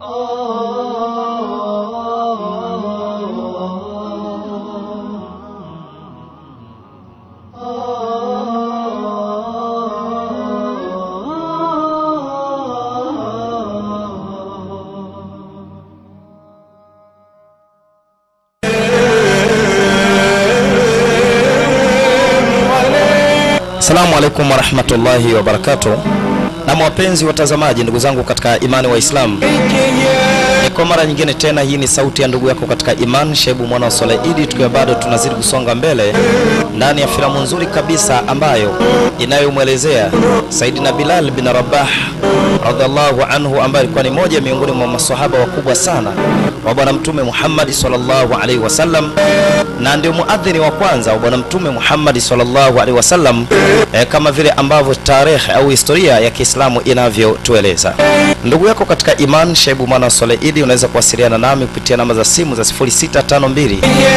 Assalamu alaikum warahmatullahi wabarakatuh. Na wapenzi watazamaji, ndugu zangu katika imani wa Islam, ni kwa mara nyingine tena, hii ni sauti ya ndugu yako katika iman Shebu mwana wa Swalaidi, tukiwa bado tunazidi kusonga mbele ndani ya filamu nzuri kabisa ambayo inayomwelezea Saidina Bilal bin Rabah radhiallahu anhu, ambaye alikuwa ni moja miongoni mwa masahaba wakubwa sana wa Bwana Mtume Muhammad sallallahu alaihi wasallam, na ndio muadhini wa kwanza wa Bwana Mtume Muhammad sallallahu alaihi wasallam, eh, kama vile ambavyo tarehe au historia ya Kiislamu inavyotueleza. Ndugu yako katika iman Shebu mwana wa Swaleidi, unaweza kuwasiliana nami kupitia namba za simu za 0652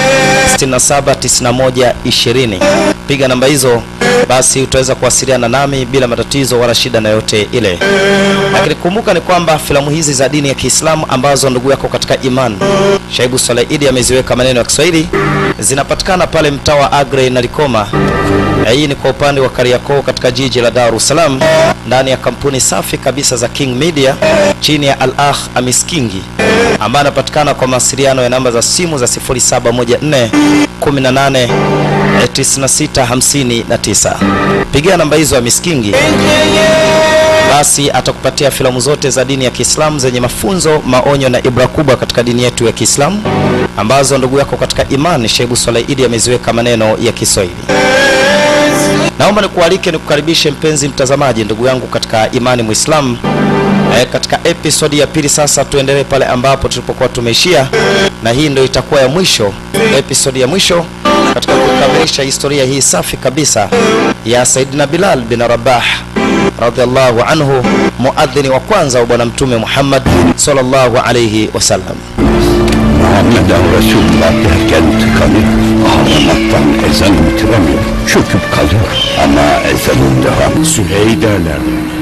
679120. Piga namba hizo basi utaweza kuwasiliana nami bila matatizo wala shida na yote ile. Lakini kumbuka ni kwamba filamu hizi za dini ya Kiislamu ambazo ndugu yako katika iman Shaibu Swalaidi ameziweka maneno ya Kiswahili zinapatikana pale mtaa wa Agre na Likoma. Hii ni kwa upande wa Kariakoo katika jiji la Dar es Salaam ndani ya kampuni safi kabisa za King Media chini ya Al-Akh Amis Kingi ambaye anapatikana kwa mawasiliano ya namba za simu za 0714 18 9659. Pigia namba hizo ya Miskingi, basi atakupatia filamu zote za dini ya Kiislamu zenye mafunzo, maonyo na ibra kubwa katika dini yetu ya Kiislamu ambazo ndugu yako katika imani Sheibu Swalaidi ameziweka maneno ya Kiswahili. Naomba nikualike nikukaribishe mpenzi mtazamaji, ndugu yangu katika imani Muislamu. E, katika episodi ya pili sasa tuendelee pale ambapo tulipokuwa tumeishia, na hii ndio itakuwa ya mwisho, episodi ya mwisho katika kukamilisha historia hii safi kabisa ya Saidina Bilal bin Rabah radhiallahu anhu, muadhini wa kwanza wa Bwana Mtume Muhammad sallallahu alayhi wasallam. Muhammeden Resulullah derken tıkanıyor. Ağlamaktan ezan bitiremiyor. Çöküp kalıyor. Ama ezanın devamı. Sühey derler.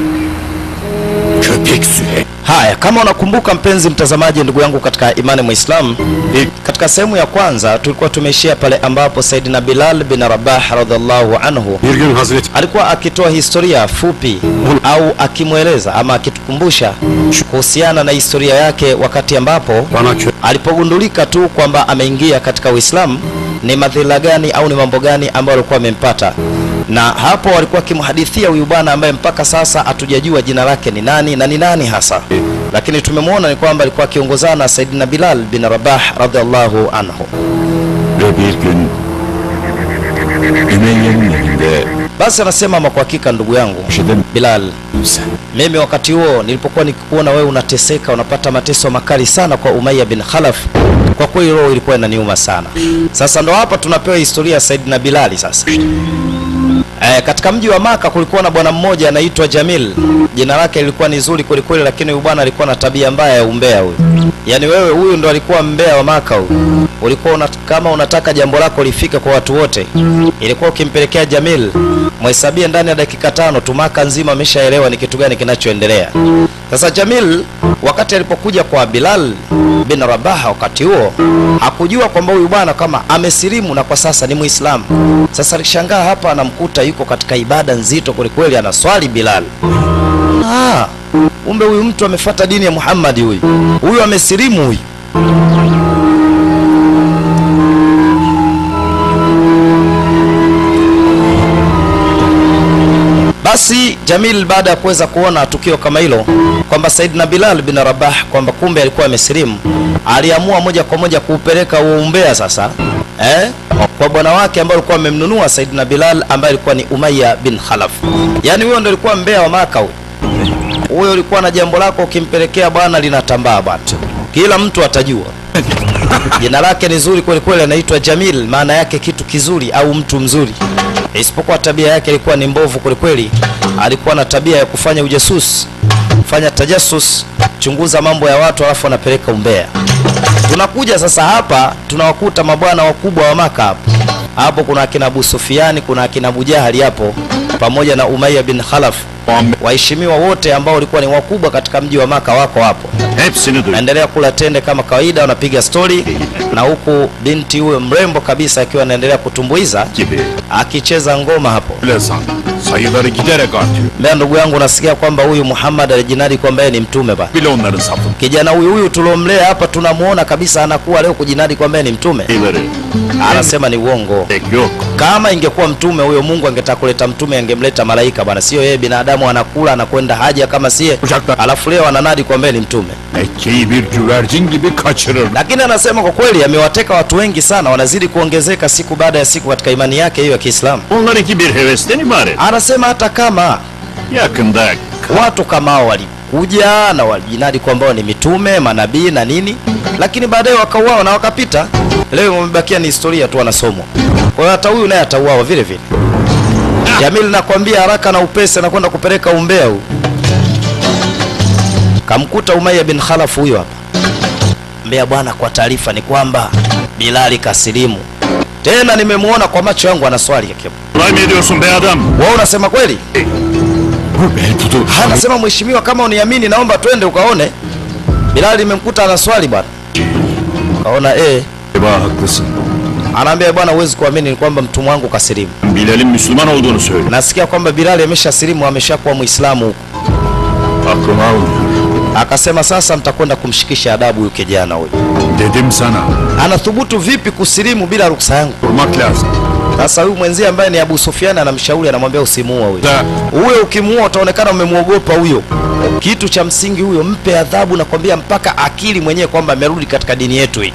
Köpek Sühey. Haya, kama unakumbuka mpenzi mtazamaji, ndugu yangu katika imani Muislam, katika sehemu ya kwanza tulikuwa tumeishia pale ambapo Saidina Bilal bin Rabah radhiallahu anhu Bir gün Hazreti alikuwa akitoa historia fupi au akimweleza ama akitukumbusha kuhusiana na historia yake wakati ambapo bana kö alipogundulika tu kwamba ameingia katika Uislamu, ni madhila gani au ni mambo gani ambayo alikuwa amempata, na hapo walikuwa akimhadithia huyu bwana ambaye mpaka sasa hatujajua jina lake ni nani na ni nani hasa, lakini tumemwona ni kwamba alikuwa akiongozana na Saidina Bilal bin Rabah radhiallahu anhu. ve bir gün Ümeyye'nin evinde Basi anasema ama kwa hakika, ndugu yangu yaşadım Bilal, sen. mimi wakati huo nilipokuwa nikikuona wewe unateseka, unapata mateso makali sana kwa Umayya bin Khalaf, kwa kweli roho ilikuwa inaniuma sana. Sasa ndo hapa tunapewa historia ya Saidina Bilali sasa. E, katika mji wa Maka kulikuwa na bwana mmoja anaitwa Jamil. Jina lake lilikuwa ni zuri kweli kweli, lakini huyu bwana alikuwa na tabia mbaya ya umbea huyu. Yaani wewe huyu ndo alikuwa mbea wa Maka huyu. Ulikuwa una, kama unataka jambo lako lifike kwa watu wote, ilikuwa ukimpelekea Jamil mhesabie ndani ya dakika tano tu, Maka nzima ameshaelewa ni kitu gani kinachoendelea. Sasa Jamil wakati alipokuja kwa Bilal bin Rabah, wakati huo hakujua kwamba huyu bwana kama amesilimu na kwa sasa ni Muislamu. Sasa alishangaa hapa, anamkuta yuko katika ibada nzito kwelikweli, anaswali Bilal. Ah, kumbe huyu mtu amefuata dini ya Muhammad, huyu huyu amesilimu huyu. Basi Jamil baada ya kuweza kuona tukio kama hilo kwamba Saidina Bilal bin Rabah kwamba kumbe alikuwa amesilimu, aliamua moja kwa moja kuupeleka huo umbea sasa eh, kwa bwana wake ambaye alikuwa amemnunua Saidina Bilal ambaye alikuwa ni Umayya bin Khalaf. Yaani huyo ndo alikuwa mbea wa Maka huyo. Huyo ulikuwa na jambo lako ukimpelekea bwana linatambaa bwana, kila mtu atajua. Jina lake ni zuri kweli kweli, anaitwa Jamil, maana yake kitu kizuri au mtu mzuri, isipokuwa tabia yake ilikuwa ni mbovu kweli kweli. Alikuwa na tabia ya kufanya ujasusi, kufanya tajasus, chunguza mambo ya watu alafu anapeleka umbea. Tunakuja sasa hapa tunawakuta mabwana wakubwa wa Maka hapo hapo, kuna akina Abu Sufiani, kuna akina Abu Jahali hapo pamoja na Umayya bin Khalaf Muhammed waheshimiwa wote ambao walikuwa ni wakubwa katika mji wa Maka wako hapo. hepsini duydum. Naendelea kula tende kama kawaida, wanapiga stori, na huku binti huyo mrembo kabisa akiwa anaendelea kutumbuiza Gibi. akicheza ngoma hapo. Öyle san. Sayıları giderek artıyor. Mbea ndugu yangu, nasikia kwamba huyu Muhammad alijinadi kwamba yeye ni mtume ba. Bile onların safı. Kijana huyu huyu tuliomlea hapa tunamuona kabisa anakuwa leo kujinadi kwamba yeye ni mtume. Sayıları Anasema ni uongo. pek yok. Kama ingekuwa mtume huyo, Mungu angetaka kuleta mtume, angemleta malaika bwana, sio yeye binadamu anakula anakwenda haja kama sie, Uçaklar alafu leo ananadi kwamba yeye ni mtume. Mekke'yi bir güvercin gibi kaçırır. Lakini anasema kwa kweli amewateka watu wengi sana, wanazidi kuongezeka siku baada ya siku katika imani yake hiyo ya Kiislamu. Onlarınki bir hevesten ibaret. Anasema hata kama Yakında watu kama hao walikuja na walijinadi kwamba wao ni mitume, manabii na nini, lakini baadaye wakauawa na wakapita. Leo wamebakia ni historia tu, wanasomwa. Kwa hiyo hata huyu naye atauawa vile vile. Jamil, nakwambia haraka na upesi, anakwenda kupeleka umbea huu. Kamkuta Umayya bin Khalaf huyo hapa. Mbea bwana, kwa taarifa ni kwamba Bilali kasilimu tena, nimemwona kwa macho yangu anaswali akiwa. Kolay mı ediyorsun be adam? Wewe unasema kweli? Bu be tutu. Anasema mheshimiwa, kama uniamini, naomba twende ukaone. Bilali nimemkuta anaswali bwana. Kaona eh, Eba haklısın. anaambia bwana, huwezi kuamini ni kwamba mtumwa wangu kasilimu. Bilal'in Müslüman olduğunu söyle. Nasikia kwamba Bilali ameshasilimu, ameshakuwa Muislamu huko. Aklıma almıyor. Akasema sasa mtakwenda kumshikisha adabu huyu kijana huyu. Dedim sana. Anathubutu vipi kusilimu bila ruksa yangu? Durmak lazım. Sasa huyu mwenzie ambaye ni Abu Sufyan anamshauri, anamwambia usimuua huyo. Da. Huyo ukimuua utaonekana umemwogopa huyo. Kitu cha msingi huyo, mpe adhabu, nakwambia mpaka akili mwenyewe kwamba amerudi katika dini yetu hii.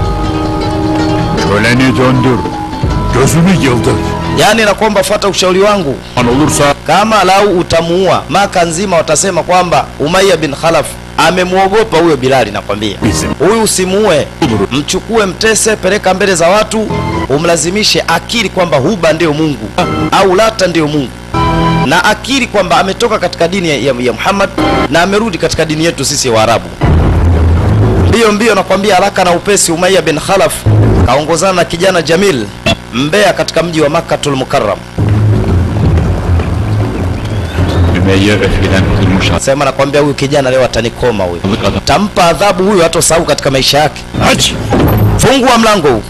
Köleni döndür. Gözünü yıldır. Yaani nakwamba fuata ushauri wangu, An olursa kama lau utamuua, Maka nzima watasema kwamba Umayya bin Khalaf amemwogopa huyo Bilali. Nakwambia bizim. huyu usimuue, mchukue, mtese, peleka mbele za watu, umlazimishe akili kwamba Huba ndio Mungu au Lata ndio Mungu, na akili kwamba ametoka katika dini ya, ya, ya Muhammad na amerudi katika dini yetu sisi Waarabu. Mbio mbio, nakwambia haraka na upesi. Umayya bin Khalaf kaongozana na kijana Jamil mbea katika mji wa Makkatul Mukarram. Ümeyye öfkeden kırmış Sema nakwambia huyu kijana leo atanikoma huyu. atlık adam. Tampa adhabu huyu hata usahau katika maisha yake. aç. Fungua mlango huu.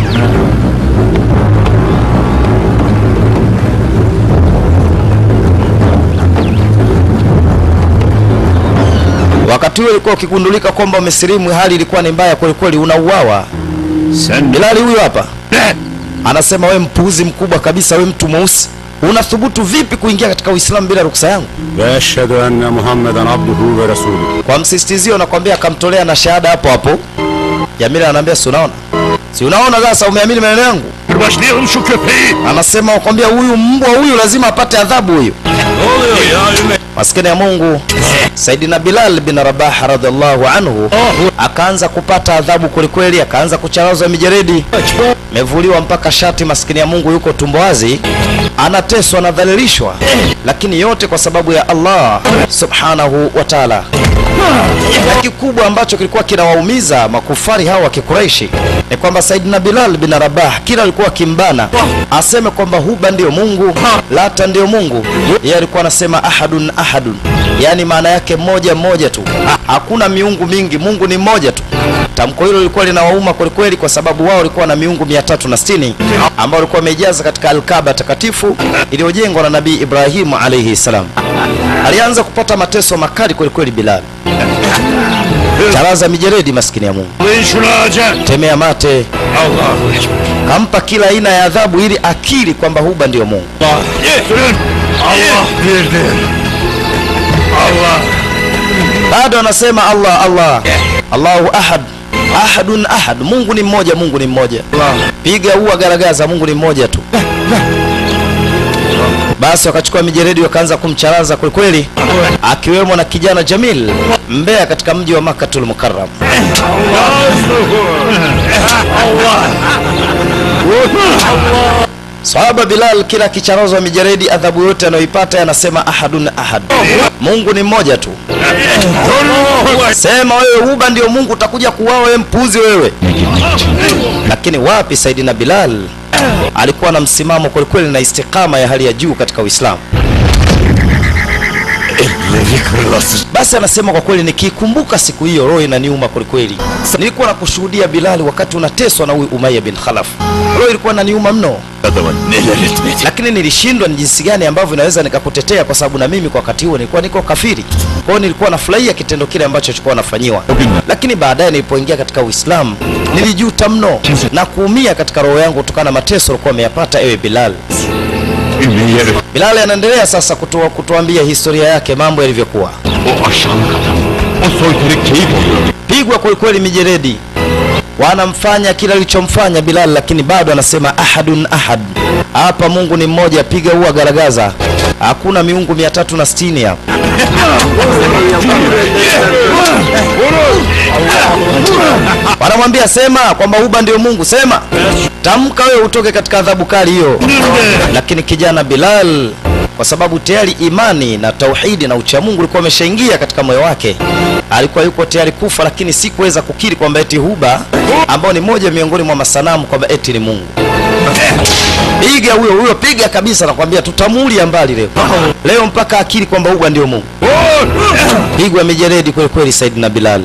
Wakati huo ilikuwa ukigundulika kwamba umesilimu, hali ilikuwa ni mbaya kweli kweli, unauawa. Sen Bilali huyu hapa ne? anasema, we mpuuzi mkubwa kabisa, we mtu mweusi, unathubutu vipi kuingia katika Uislamu bila ruksa yangu? Ve eşhedü enne Muhammeden abduhu ve resulü. Kwa msisitizio nakwambia, akamtolea na shahada hapo hapo. Jamila anamwambia si unaona, si unaona sasa, umeamini maneno yangu? Başlayalım şu köpeği. Anasema wakwambia, huyu mbwa huyu lazima apate adhabu huyu. Ne oluyor ya Üme? Maskini ya Mungu, Saidina Bilal bin Rabah radhiallahu anhu akaanza kupata adhabu kwelikweli, akaanza kucharazwa mijeredi, mevuliwa mpaka shati. Maskini ya Mungu yuko tumbo wazi, anateswa, anadhalilishwa, lakini yote kwa sababu ya Allah subhanahu wa taala. Na kikubwa ambacho kilikuwa kinawaumiza makufari hao wa Kikureishi ni kwamba Saidina Bilal bin Rabah kila alikuwa akimbana aseme kwamba Huba ndio Mungu, Lata ndio Mungu, yeye alikuwa anasema ahadun ahadun, yaani maana yake mmoja mmoja tu, hakuna miungu mingi, Mungu ni mmoja tu. Tamko hilo lilikuwa linawauma kwelikweli, kwa sababu wao walikuwa na miungu 360 ambao walikuwa wamejaza katika Alkaba takatifu iliyojengwa na Nabii Ibrahimu alayhi salam. Alianza kupata mateso makali kwelikweli Bilal, charaza mijeredi, maskini ya Mungu, Alın şunu ağaca. temea mate, Allahu Ekber. kampa kila aina ya adhabu ili akili kwamba Huba ndio Mungu. Sürün. Allah birdir. Allah. Bado anasema Allah Allah, Allahu ahad, ahadun ahad, Mungu ni mmoja, Mungu ni mmoja. Piga ua garagaza, Mungu ni mmoja tu. Basi wakachukua mijeredi wakaanza kumcharaza kwelikweli, akiwemo na kijana Jamil mbea katika mji wa Makkatul Mukarram. Sahaba Bilal kila kicharazwa mijeredi, adhabu yote anayoipata anasema ahadun ahad, Mungu ni mmoja tu. Sema wewe Huba ndio Mungu, utakuja kuuawa wewe, mpuzi wewe. Lakini wapi, Saidina Bilal alikuwa na msimamo kwelikweli na istikama ya hali ya juu katika Uislamu. Elleri kırılasın. Basi anasema kwa kweli, nikikumbuka siku hiyo roho inaniuma kwelikweli. Nilikuwa nakushuhudia Bilali wakati unateswa na huyu Umayya bin Khalaf, roho ilikuwa inaniuma mno, Adama neler etmedi. lakini nilishindwa ni jinsi gani ambavyo naweza nikakutetea, kwa sababu na mimi kwa wakati huo nilikuwa niko kafiri. Kwa hiyo nilikuwa nafurahia kitendo kile ambacho chilikuwa nafanyiwa, lakini baadaye nilipoingia katika Uislamu nilijuta mno na kuumia katika roho yangu kutokana na mateso alikuwa ameyapata ewe Bilal. Ümeyye öf- Bilal anaendelea sasa kutua, kutuambia historia yake, mambo yalivyokuwa. o aşağılık adam. O soytarı keyif alıyor. Pigwa kwelikweli mijeredi, wanamfanya kila alichomfanya Bilal, lakini bado anasema ahadun ahad. Hapa Mungu ni mmoja, piga ua garagaza, hakuna miungu mia tatu na sitini hapa. Wanamwambia sema kwamba Uba ndio Mungu, sema tamka wewe utoke katika adhabu kali hiyo. Lakini kijana Bilal kwa sababu tayari imani na tauhidi na uchamungu ulikuwa umeshaingia katika moyo wake, alikuwa yuko tayari kufa, lakini si kuweza kukiri kwamba eti Huba ambao ni moja miongoni mwa masanamu kwamba eti ni Mungu. Piga huyo huyo, piga kabisa, nakwambia tutamulia mbali leo leo, mpaka akili kwamba Huba ndio Mungu. Pigwa mijeredi kweli kweli, Saidina Bilal.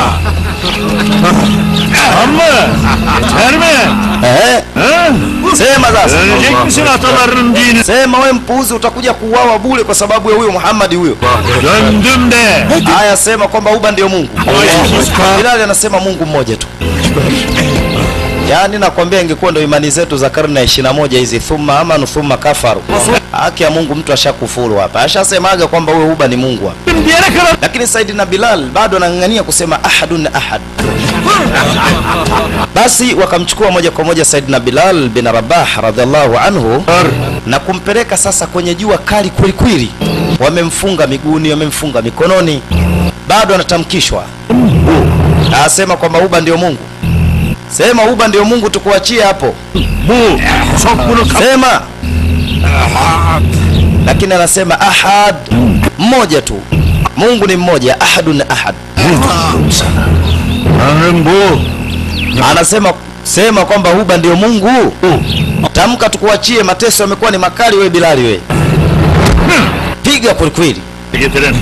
Amma yeter mi? Eh, Ha? sema sasa, Dönecek misin atalarının dini? sema we mpuuzi, utakuja kuuawa bure kwa sababu ya huyo Muhammad huyo. Döndüm de. Haya, sema kwamba Uba ndio Mungu. Bilali anasema Mungu mmoja tu. Yaani nakwambia ingekuwa ndio imani zetu za karne ya 21 hizi, thumma amanu thumma kafaru. Haki ya Mungu mtu ashakufuru hapa, ashasemaga kwamba huyo Uba ni Mungu hapa. Diyene kadar. Lakini Saidina Bilal bado anang'ang'ania kusema ahadun ahad. Basi wakamchukua moja kwa moja Saidina Bilal bin Rabah radhiallahu anhu na kumpeleka sasa kwenye jua kali kweli kweli. Wamemfunga miguuni, wamemfunga mikononi, bado anatamkishwa, asema kwamba Uba ndio Mungu. Sema Uba ndio Mungu, tukuachie hapo. Bu. Sok bunu kap. Sema, lakini anasema ahad, mmoja tu. Mungu ni mmoja, ahadun ahad. Tanrım bu. Anasema sema kwamba Uba ndio Mungu. Tamka tukuachie, mateso yamekuwa ni makali. We Bilali, we piga kwelikweli. Getirin.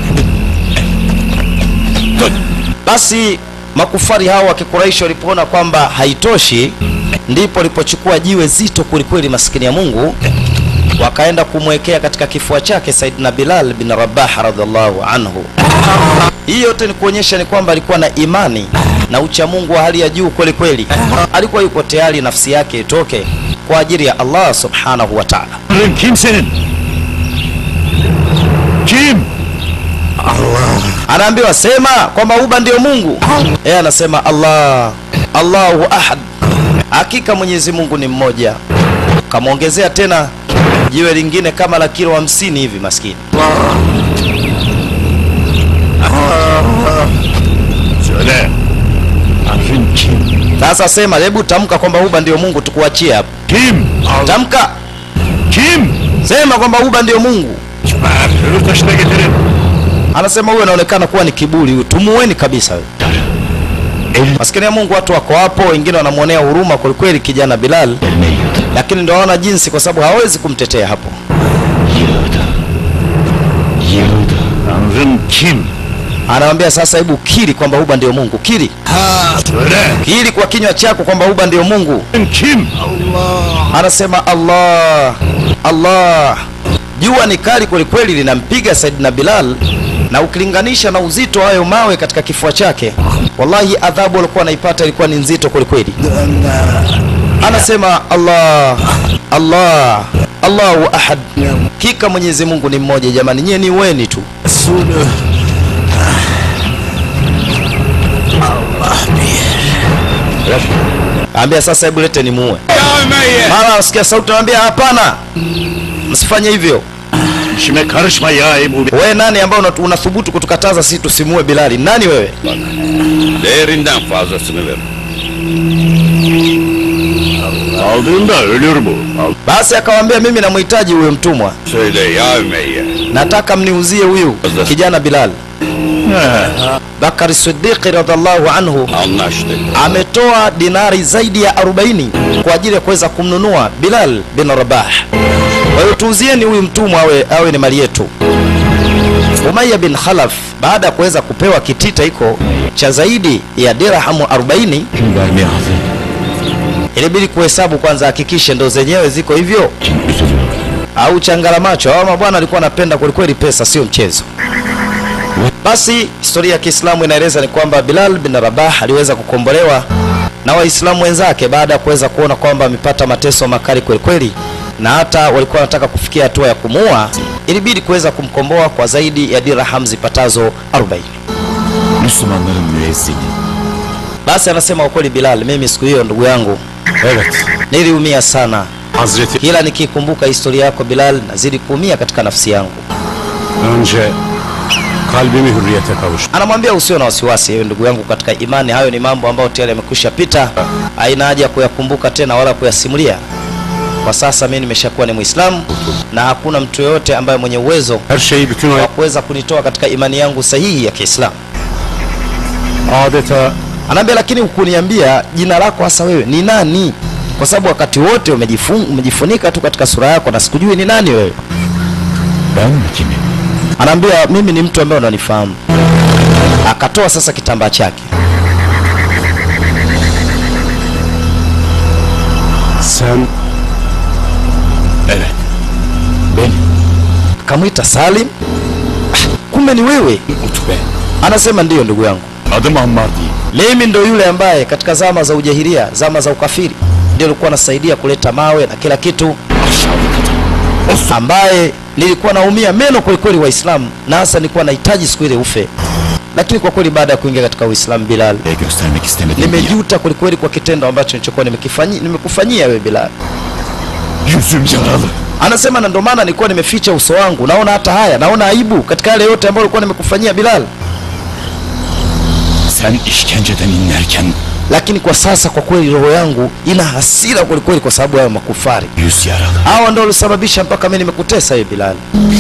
Basi makufari hao wa Kikuraishi walipoona kwamba haitoshi, ndipo walipochukua jiwe zito kwelikweli, maskini ya Mungu, wakaenda kumwekea katika kifua chake Saidina Bilal bin Rabah radhiallahu anhu. Hii yote ni kuonyesha ni kwamba alikuwa na imani na uchamungu wa hali ya juu kweli kweli. Alikuwa yuko tayari nafsi yake itoke kwa ajili ya Allah subhanahu wa ta'ala. Tanrım kim senin? Kim? Anaambiwa sema kwamba Uba ndio Mungu. Yeye anasema Allah, Allahu ahad, hakika Mwenyezi Mungu ni mmoja. Kamwongezea tena jiwe lingine kama la kilo hamsini hivi, maskini. Söyle. Tanrım kim? Sasa sema, hebu tamka kwamba Uba ndio Mungu, tukuachie hapo. Kim? Tamka, Kim? sema kwamba Uba ndio Mungu. Öbür taşı da getirin. Anasema huyu anaonekana kuwa ni kiburi, huyu tumuweni kabisa huyu. Maskini ya Mungu, watu wako hapo, wengine wanamwonea huruma kwelikweli kijana Bilal, lakini ndio hawana jinsi, kwa sababu hawezi kumtetea hapo. Yıldı. Tanrım kim? Anamwambia sasa, hebu kiri kwamba Uba ndio Mungu, kiri Söyle. kiri kwa kinywa chako kwamba Uba ndio Mungu. Kim? Anasema Allah, Allah. Jua ni kali kwelikweli, linampiga Saidina Bilal, na ukilinganisha na uzito wa hayo mawe katika kifua chake, wallahi adhabu alikuwa anaipata ilikuwa ni nzito kwelikweli. Anasema Allah, Allah, Allahu ahad, hakika Mwenyezi Mungu ni mmoja. Jamani, nyie ni weni tu. Ambia sasa, hebu lete nimuue. Mara asikia sauti, anambia hapana, msifanye hivyo. İşime karışma ya Ebu Bekir. Wewe nani ambao unat- unathubutu kutukataza sisi tusimue Bilali? Nani wewe? Değerinden fazlasını ver. Aldığında ölür bu. Al. Basi akawambia mimi namhitaji huyo mtumwa, Söyle ya Ümeyye. nataka mniuzie huyu kijana Bilal. Bakari Siddiqi radhiallahu anhu Anlaştık. ametoa dinari zaidi ya 40 kwa ajili ya kuweza kumnunua Bilal bin Rabah. Kwa hiyo tuuzieni huyu mtumwa awe, awe ni mali yetu. Umayya bin Khalaf baada ya kuweza kupewa kitita hiko cha zaidi ya dirhamu 40 Kim vermeye hazır? ilibidi kuhesabu kwanza, hakikishe ndo zenyewe ziko hivyo Kim üzülüyor? au changala macho. Hawa mabwana alikuwa anapenda kwelikweli pesa, sio mchezo. Basi historia ya Kiislamu inaeleza ni kwamba Bilal bin Rabah aliweza kukombolewa na Waislamu wenzake baada ya kuweza kuona kwamba amepata mateso makali kwelikweli, na hata walikuwa wanataka kufikia hatua ya kumuua. Ilibidi kuweza kumkomboa kwa zaidi ya dirham zipatazo 40. Müslümanların müezzini. Basi anasema kwa kweli Bilal, mimi siku hiyo ndugu yangu Evet. niliumia sana, Hazreti kila nikikumbuka historia yako Bilal, nazidi kuumia katika nafsi yangu. önce kalbimi hürriyete kavuştu. Anamwambia usio na wasiwasi, ewe ndugu yangu katika imani, hayo ni mambo ambayo tayari yamekwisha pita, haina haja ya kuyakumbuka tena wala kuyasimulia. Kwa sasa mimi nimeshakuwa ni Muislamu na hakuna mtu yoyote ambaye mwenye uwezo Her şeyi bütün o wa kuweza kunitoa katika imani yangu sahihi ya Kiislamu. adeta Anaambia, lakini hukuniambia jina lako hasa wewe ni nani? Kwa sababu wakati wote umejifun, umejifunika tu katika sura yako na sikujui ni nani wewe. Ben mi kimim? Anaambia mimi ni mtu ambaye unanifahamu. Akatoa sasa kitambaa chake sen Evet. Benim. akamwita Salim. Ah, kumbe ni wewe. Utbe. Anasema ndiyo ndugu yangu, Adım Ammar değil. mimi ndo yule ambaye katika zama za ujahilia, zama za ukafiri, ndio alikuwa anasaidia kuleta mawe na kila kitu, Aşağılık adam. ambaye nilikuwa naumia meno kwelikweli Waislamu, na hasa nilikuwa nahitaji siku ile ufe, lakini kwa kweli baada ya kuingia katika Uislamu Bilal, Ve göstermek istemediğim bir yer. nimejuta kwelikweli kwa kitendo ambacho nilichokuwa nimekifanyi- nimekufanyia wewe Bilal. Yüzüm yaralı. Anasema na ndio maana nilikuwa nimeficha uso wangu, naona hata haya, naona aibu katika yale yote ambayo nilikuwa nimekufanyia Bilal. Sen işkenceden inlerken lakini kwa sasa kwa kweli roho yangu ina hasira kwelikweli kwa sababu ya makufari yüz yaralı. hawa ndio walisababisha mpaka mimi nimekutesa hiyo Bilal.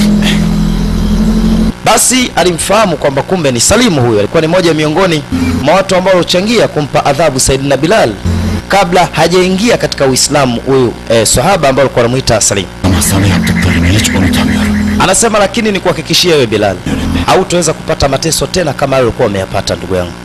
Basi alimfahamu kwamba kumbe ni Salimu huyo, alikuwa ni moja miongoni mwa watu ambao walichangia kumpa adhabu Saidina Bilal kabla hajaingia katika Uislamu huyu eh, sahaba ambao alikuwa anamuita Salim. Ama sana yaptıklarını hiç unutamıyorum. Anasema lakini ni kuhakikishia wewe Bilal, hautaweza kupata mateso tena kama yale ulikuwa umeyapata ndugu yangu,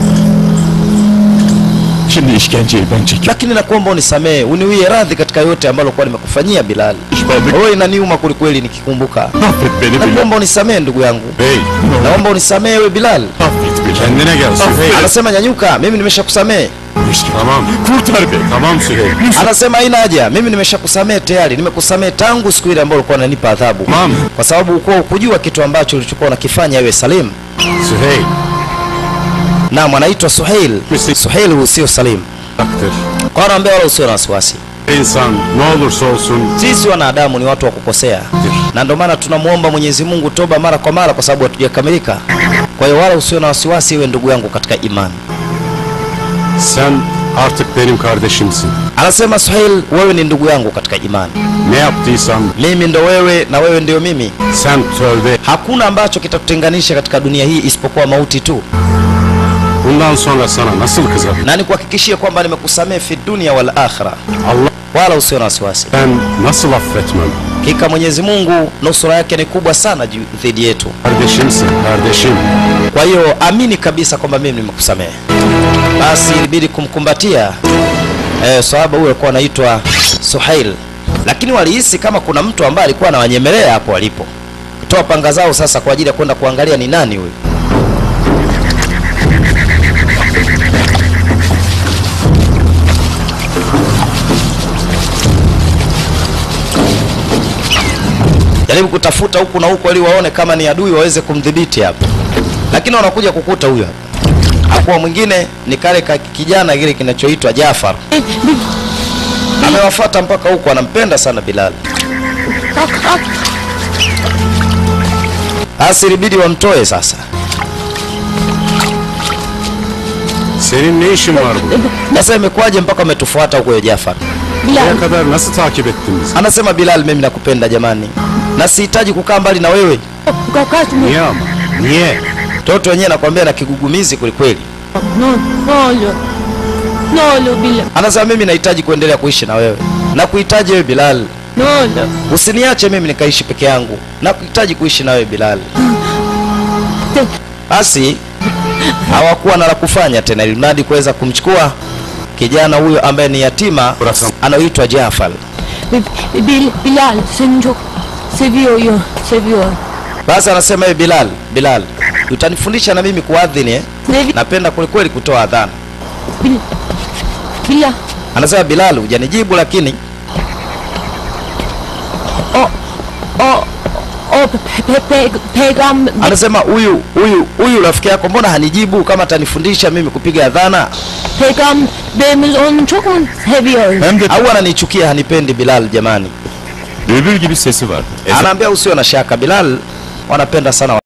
Şimdi işkenceyi ben çekiyorum. lakini nakuomba unisamehe, uniwie radhi katika yote ambalo kwa nimekufanyia Bilal. Pişmanlık. Wewe inaniuma kwelikweli nikikumbuka. Affet beni Bilal. Nakuomba unisamehe ndugu yangu, bey naomba unisamehe wewe Bilal. Affet Bilal. kendine gel Süheyl. Anasema nyanyuka, mimi nimeshakusamehe. Tamam. Kurtar beni. Tamam Süheyl. Anasema haina haja, mimi nimeshakusamehe tayari, nimekusamehe tangu siku ile ambayo ulikuwa unanipa adhabu, Tamam. kwa sababu ulikuwa ukujua kitu ambacho ulichokuwa unakifanya wewe Salim. Süheyl. Naam, anaitwa Suhail. Misi- Suhail huyu sio Salim. Haktır. Kwa anaambia wala usiwe na wasiwasi, İnsan ne olursa olsun sisi wanadamu ni watu wa kukosea, na ndio maana tunamwomba Mwenyezi Mungu toba mara kwa mara, kwa sababu hatujakamilika. Kwa hiyo wala usiwe na wasiwasi, iwe ndugu yangu katika imani. sen artık benim kardeşimsin. Anasema Suhail, wewe ni ndugu yangu katika imani, Ne yaptıysam mimi ndo wewe na wewe ndio mimi. sen tövbe. Hakuna ambacho kitatutenganisha katika dunia hii isipokuwa mauti tu, Bundan sonra sana nasıl kızarım? na nikuhakikishie kwamba nimekusamehe fi dunia wal akhira, Allah wala usiwe na wasiwasi. ben nasıl affetmem? Hakika Mwenyezi Mungu nusura yake ni kubwa sana juu dhidi yetu. Kardeşimsin kardeşim. Kwa hiyo amini kabisa kwamba mimi nimekusamehe. Basi ilibidi kumkumbatia eh, sahaba huyo alikuwa anaitwa Suhail, lakini walihisi kama kuna mtu ambaye alikuwa anawanyemelea hapo walipo, kutoa panga zao sasa kwa ajili ya kwenda kuangalia ni nani huyu. Jaribu kutafuta huku na huku ili waone kama ni adui waweze kumdhibiti hapo, lakini wanakuja kukuta huyo hapa. Hakuwa mwingine ni kale ka kijana kile kinachoitwa Jafar. Amewafuata mpaka huku, anampenda sana Bilal. Basi ilibidi wamtoe sasa. Senin ne işin var burada? Sasa imekuwaje mpaka umetufuata huko ya Jafar? Buraya kadar nasıl takip ettin bizi? Anasema Bilal, mimi nakupenda jamani, na sihitaji kukaa mbali na wewe. Niye ama? Niye? Mtoto wenyewe nakwambia na kigugumizi kwelikweli. Ne, ne olur. Ne olur Bilal. Anasema mimi nahitaji kuendelea kuishi na wewe, na kuhitaji wewe Bilal, Ne olur. usiniache mimi nikaishi peke yangu, na kuhitaji kuishi na wewe Bilal. Basi hawakuwa na la kufanya tena, ili mradi kuweza kumchukua kijana huyo ambaye ni yatima Bıraksam. anaoitwa Jafar. Bil- Bil- Bilal seni çok seviyor, yo- seviyor. Basi anasema hivi, Bilal, Bilal, utanifundisha na mimi kuadhini eh? Sevi Napenda kwelikweli kutoa adhana. Bil Bilal, Anasema Bilal, hujanijibu lakini o o pe, pe, pe, peygamber anasema huyu huyu huyu rafiki yako mbona hanijibu kama atanifundisha mimi kupiga adhana peygamberimiz onu çok mu seviyor? Hem de au ananichukia hanipendi Bilal jamani. bülbül gibi sesi var. Ezan Anaambia usio na shaka Bilal wanapenda sana